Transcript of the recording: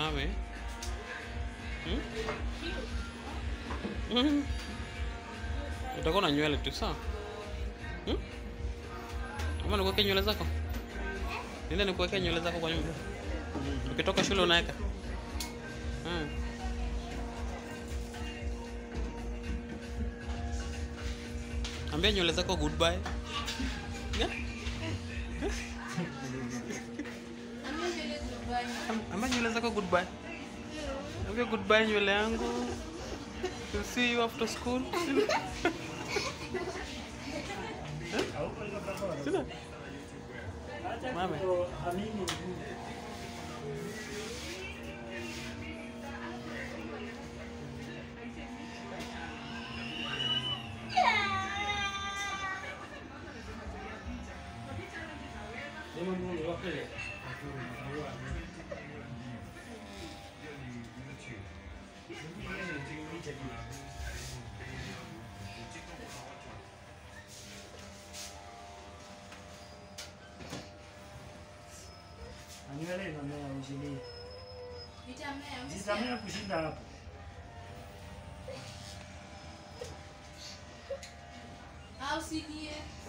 Mame. Hmm? Mhm. Utakuwa na nywele tu sawa? Hmm? Ama nikuwekea nywele zako? Nile nikuwekea nywele zako kwa nyumba. Ukitoka shule unaweka. Hmm. Ambia nywele zako goodbye. Yeah? Am- Ambia nywele zako goodbye. Ambia goodbye nywele yangu. To see you after school. Sina? Mame. Nywele inamea usilie. Vitamea, Zitamea kushinda hapo. au silie.